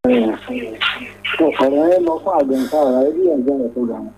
ọ̀rọ̀ yẹn lọ fún àgbẹ̀ǹkà ọ̀rọ̀ yẹn bí ẹ̀jẹ̀ rẹ̀ tó gbà wọn.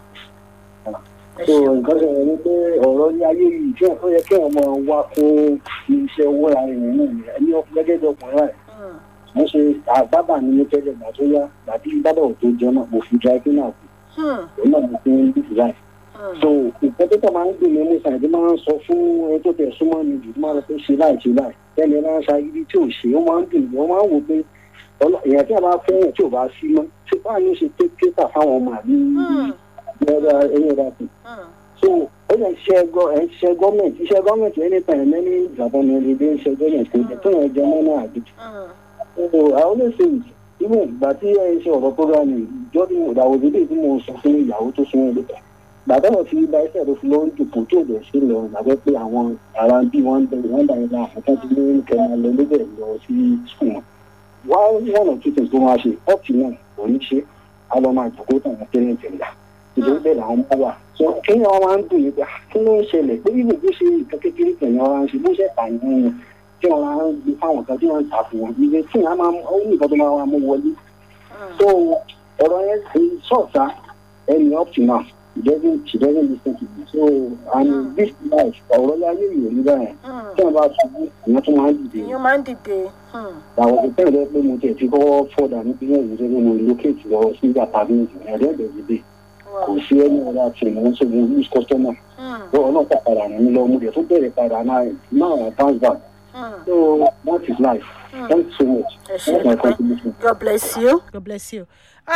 ẹ so ṣeun nǹkan ṣẹlẹ̀ ni pé ọ̀rọ̀ ní ayé yìí tí wọ́n yẹ kí wọ́n máa wá fún iṣẹ́ owó ara rẹ̀ náà ni ẹni gẹ́gẹ́ bí ọkùnrin rẹ̀ Mm, wọ́n ṣe àbábà ní ní tẹ́lẹ̀ gbà tó yá gbàtí bábà ò tó jẹun náà mo fi dry cleaner kù mm, òun náà mo fi ń bí design. mm. so nǹkan tó tẹ̀ máa ń gbìn mí mú sàn tí máa ń sọ fún ẹni tó tẹ̀ súnmọ́ mi jù tó máa ń sọ pé ṣe láì ṣe láì tẹ́lẹ̀ náà ṣayírí tí ò ṣe ó máa ń dùn mí wọ́n máa ń wò pé ọlọ́- èèyàn tí a bá fẹ́ràn tí ò bá sí mọ́ ṣé báà ní ṣe tẹ́tà fáwọn ọmọ àbí Mm, ẹ̀yìn ẹ̀dá kù mm. so ó lè ṣe gọ ẹ ṣe gọọmenti iṣẹ gọọmenti ẹni tàn ẹ mẹni ìjàpọ̀ ní ilé ilé iṣẹ gọọmenti kò jẹ tó yẹn jẹ mọ́ náà àdìjú. Mm, so i always say it even ìgbà tí ẹ ń ṣe ọ̀rọ̀ program yìí ìjọ tí mo ìdàwọ̀ dédé tí mo sọ fún ìyàwó tó súnmọ́ ilé kan bàbá wọn fi bá iṣẹ́ tó fi lọ ń dùpò tó dẹ̀ sí lọ gbàgbé pé àwọn ará bí wọ́n ń bẹ̀rẹ̀ wọ́n dà yín náà àfọ́tán ti ní kẹ́mà lọ lébẹ̀ lọ sí skul wọn. wá one or two things tó máa ṣe up to now kò ní ṣe á lọ máa jòkó tàn án tẹ́lẹ̀ tẹ́lẹ̀ ìdílé bẹ́ẹ̀ làwọn bá wà. so kéèyàn wọn máa ń dùn yín pé ah, kí ló ń ṣẹlẹ̀ pé ibùdó bó ṣe nǹkan kékeré kẹ̀yìn ọ̀rá ń ṣe bó ṣe tà yín tí wọn máa ń gbé fáwọn kan tí wọn ń tà fún wọn ìgbé tí wọn máa ó ní nǹkan tó máa wà mú wọlé so ọ̀rọ̀ yẹn ṣe sọ̀tà ẹni up to now she doesn't she doesn't listen to me so and this life ọ̀rọ̀ láyé yìí rí báyẹn mm. tí wọn bá ṣubú ìyẹn tún máa ń dìde ìyẹn máa ń dìde. Mm, àwọn kò tẹ́lẹ̀ pé mo tẹ̀ ti kọ́kọ́ fọ́dà níbi yẹn ìwé tó mo locate lọ sí apartment ní ẹ̀ẹ́dẹ́gbẹ̀ẹ́ ìdílé kò wow. sí ẹni ọ̀rọ̀ àti ìmọ̀ ṣe mo lose customer Mm, lọ́wọ́ náà pàpàrà ràn mí lọ mo dẹ̀ tún bẹ̀rẹ̀ padà náà now I bounce back mm. so that is life thank you so much ẹ ṣe that's my dúpẹ́. contribution. God bless you. God bless you.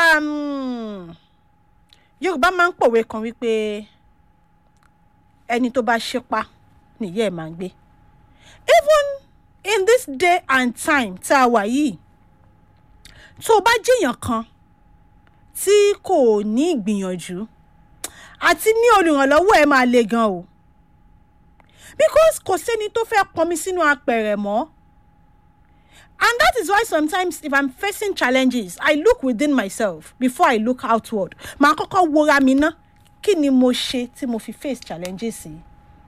Um, Yorùbá máa ń pòwe kan wípé ẹni tó bá ṣípá nìyẹ́ ẹ̀ máa ń gbé. Even in this day and time tá a wà yìí, tó o bá jẹ́yàn kan tí kò ní ìgbìyànjú àti ní olùrànlọ́wọ́ ẹ̀ máa le gan o. Because kò sẹ́ni tó fẹ́ pọnmi sínú apẹ̀rẹ̀ mọ́. And that is why sometimes if I'm facing challenges, I look within myself before I look outward. Màá kọ́kọ́ wora mi ná. Kí ni mo ṣe tí mo fi face challenges yìí?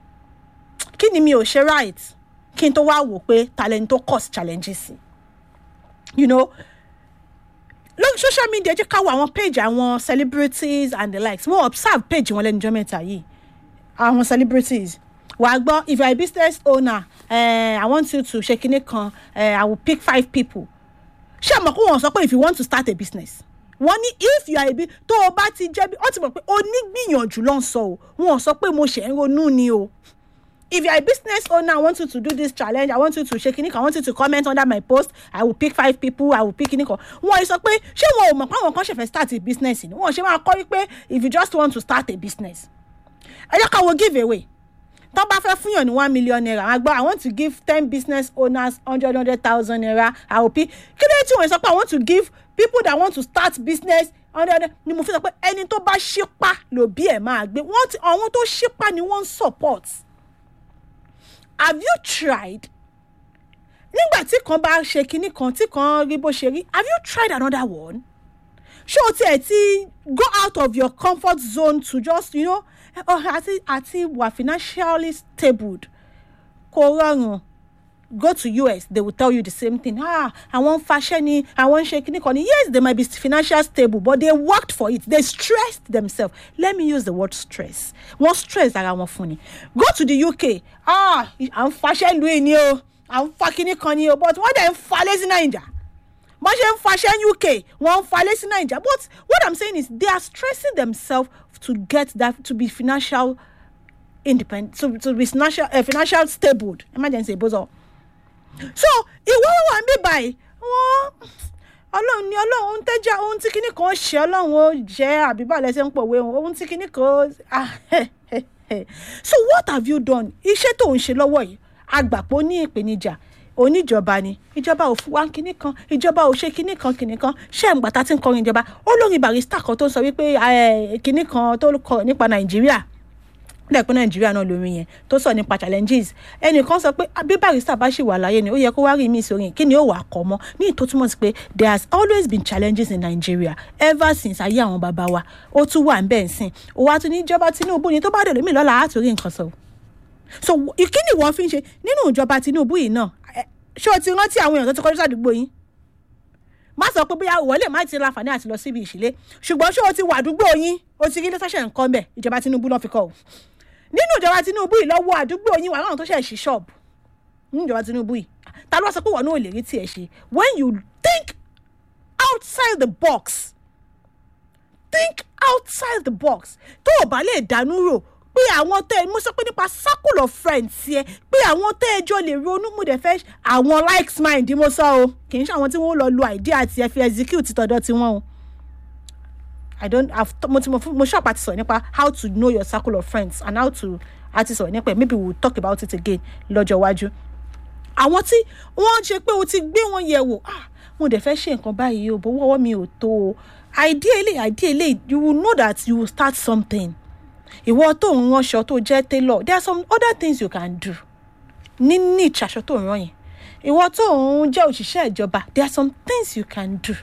Kí ni mi ò ṣe right? Kí n tó wá wò pé talent tó cause challenges yìí? You know, lórí social media jẹ́ ká wo àwọn page àwọn celebrities and the likes. Mo observe page wọn lẹ́nu ọjọ́ mẹ́ta yìí. Àwọn celebrities. Wàá gbọ́ if you are a business owner uh, I want you to ṣe kinní kan uh, I will pick five people. Ṣé àmọ́ kó wọ́n sọ pé if you want to start a business wọ́n ní if you are a bit tó o bá ti jẹ́ bí ó ti mọ̀ pé onígbìyànjú ló ń sọ o wọ́n sọ pé mo ṣẹ̀ ń ronú ni o. If you are a business owner, I want you to do this challenge. I want you to shake it. I want you to comment under my post. I will pick five people. I will pick it. Wọ́n sọ pé ṣé wọn ò mọ̀ pé àwọn kan ṣe fẹ́ start a business ni? Wọ́n ṣe máa kọ́ wípé if you just want to start a business. Ẹ jẹ́ ká wo give away. Tó bá fẹ́ fún yàn ní one million naira, àgbà I want to give ten business owners hundred hundred thousand naira. I will pick. Kí ló dé tí wọ́n sọ pé I want to give people that want to start business hundred ni mo fi sọ pé ẹni tó bá ṣípá lòbí ẹ̀ máa gbé. Wọ́n ti àwọn tó ṣípá ni wọ́n ń support have you tried nígbà tí kan bá ṣe kinní kan tí kan rí bó ṣe rí have you tried another one ṣé o tiẹ̀ ti go out of your comfort zone to just you know oh, àti àti wà financially stable kò rọrùn go to us they will tell you the same thing ah àwọn ń faṣẹ́ ni àwọn ń ṣe kinní kan ni yes they might be financially stable but they worked for it they stressed themselves let me use the word stress wọ́n stress ara wọn fún ni go to the uk ah à ń faṣẹ́ lu èyí ni o à ń fa kinní kan ni o but wọ́n dẹ̀ ń falẹ̀ sí naija bọ́n ṣe ń faṣẹ́ ní uk wọ́n ń falẹ̀ sí naija but what i'm saying is they are stressing themselves to get that to be financial independent to, to be financial, uh, financial stable emergency bozo so ìwọ wà ń bí báyìí wọn ọlọ́run ní ọlọ́run ohun tẹ́jà ohun tí kinní kan ṣe ọlọ́run ó jẹ́ àbíbá lẹ́sẹ̀ ń pòwe ohun tí kinní kan ah, so what have you done iṣẹ́ tó ń ṣe lọ́wọ́ yìí agbàpọ̀ ní ìpèníjà oníjọba ni ìjọba ò fún wa kinní kan ìjọba ò ṣe kinní kan kinní kan ṣé ẹ̀ ń gbàtà tí ń kọrin ìjọba olórin barista kan tó sọ wípé kinní kan tó kọ nípa nàìjíríà lẹ́ẹ̀pẹ́ nàìjíríà náà lórí yẹn tó sọ nípa challenges ẹnìkan sọ pé bí barista bá ṣì wà láyé ni ó yẹ kó wá rí mi sórí kí ni ó wà á kọ́ mọ́ ní ìtò túmọ̀ sí pé there has always been challenges in Nigeria ever since ayé àwọn bàbá wa ó tún wà ń bẹ́ẹ̀ sìn ó wá tún ní ìjọba Tinubu ni tó bá dẹ̀ lómi lọ́la á torí nǹkan sọ. so kí ni wọ́n fi ń ṣe nínú ìjọba Tinubu yìí náà ṣé o ti rántí àwọn èèyàn tó ti kọjú sádùúgbò yín má sọ pé bóyá ìwọ lè má ti láǹfààní àti lọ síbi ìṣílé ṣùgbọ́n ṣé o ti wà àdúgbò yín o ti rí ilé tọ́ṣẹ̀ nǹkan bẹ̀ ìjọba Tinubu náà fi kọ́ o nínú ìjọba Tinubu yìí lọ́wọ́ àdúgbò yín wà láwọn tó ṣẹ̀ ṣí ṣọ́ọ̀bù nínú ìjọba Tinubu yìí ta ló wá sọ pé wọn náà ò lè rí tiẹ̀ ṣe when you think outside the box think outside the box tó o bá lè dánú rò pé àwọn tẹ mo sọ pé nípa circle of friends yẹ pé àwọn tẹ ẹjọ lè ronú mo dẹ̀ fẹ́ àwọn likes mind mo sọ o kì í ṣe àwọn tí wọ́n lọ lo idea àti ẹ fi execute tọ̀dọ̀ tiwọn o i don't have mo ti mo fún mo ṣọ́ọ̀pù àti sọ̀rọ̀ nípa how to know your circle of friends and how to àti sọ̀rọ̀ nípa ẹ̀ maybe we will talk about it again lọ́jọ́ iwájú àwọn tí wọ́n ṣe pé o ti gbé wọn yẹ̀ wò ah mo dẹ̀ fẹ́ ṣe nǹkan báyìí o bó wọ́wọ́ mi ò tó o ideally ideally you will know that you will start something ìwọ tó ń ránṣọ tó jẹ́ tailor there are some other things you can do ní niche aṣọ tó ń rán yẹn ìwọ tó ń jẹ́ òṣìṣẹ́ ìjọba there are some things you can do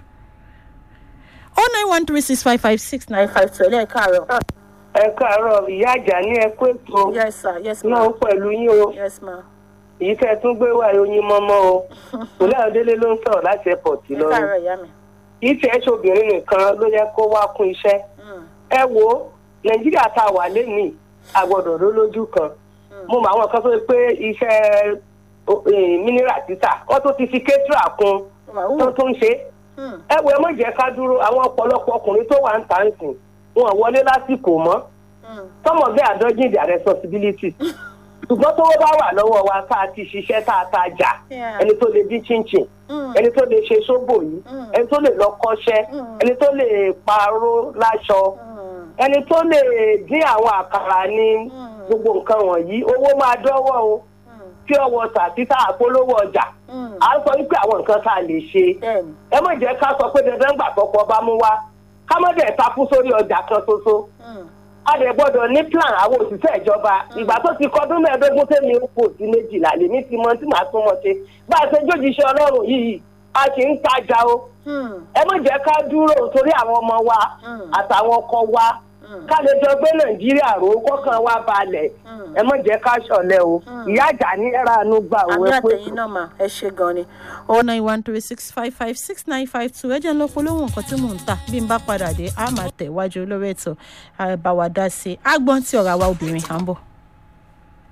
oh nine one three six five five six nine five two ẹlẹ́ẹ̀ káàárọ̀. ẹ káàárọ̀ ìyá àjà ní ẹ kó ètò yes sir yes ma náà pẹ̀lú yín o yes ma èyí tẹ́ ẹ tún gbé wá oyin mọ́mọ́ o òlẹ́ àdélé ló ń sọ̀rọ̀ láti airport ẹ lọ́rùn káàárọ̀ ìyá mi. kì í tiẹ̀ ṣe obìnrin nìkan ló yẹ kó wá kún iṣẹ́ ẹ wo nàìjíríà tá a wà lénìí àgbọ̀dọ̀ ló lójú kan mo mọ àwọn kan tó ṣe pé iṣẹ́ mineral títà wọ́n tó ti fi kétra kún tó tún ṣe ẹ wo ẹ mọ̀ jẹ́ ká dúró àwọn ọ̀pọ̀lọpọ̀ ọkùnrin tó wà ń tà ń sìn wọn wọlé lásìkò mọ́ some of them are dodging their responsibility ṣùgbọ́n tó bá wà lọ́wọ́ wa tá a ti ṣiṣẹ́ tá a ta jà Yeah. ẹni tó lè dín chinchin ẹni tó lè ṣe sóbò yìí ẹni tó lè lọ kọ́ṣẹ́ ẹni tó lè parọ́ láṣọ ẹni tó lè dín àwọn àkàrà ní gbogbo nǹkan wọ̀nyí owó máa dọ́wọ́ o pure water títà àpolówó ọjà à ń sọ wípé àwọn nǹkan tá a lè ṣe bẹ́ẹ̀ni ẹ má jẹ́ ká sọ pé dandan gbà tọkọ bá mú wá ká má dẹ̀ takú sórí ọjà kan ṣoṣo a lè gbọ́dọ̀ ní plan àwọn òṣìṣẹ́ ìjọba ìgbà tó ti kọdún mẹ́ẹ̀ẹ́dógún tẹ́mi ń kò sí méjìlá lèmi ti mọ tí màá tún mọ ṣe bá a ṣe jójúṣe ọlọ́run yìí a sì ń tajà o ẹ má jẹ́ ká dúró torí àwọn ọmọ wa àtàwọn ọkọ wa ká lè jọ gbé nàìjíríà ró kọ́kàn wa balẹ̀ ẹ má jẹ́ ká ṣọ̀lẹ o ìyá àjà ní ẹ̀rọ àánú gbà òun àmì ẹ pé àtẹ̀yìn náà mà ẹ ṣe gan ni oh nine one three six five five six nine five two ẹ jẹ́ ń lọ polówó nǹkan tí mò ń tà bí n bá padà dé a máa tẹ̀ wájú lórí ètò àbáwá dá sí i agbọ́n tí ọ̀rọ̀ àwa obìnrin à ń bọ̀.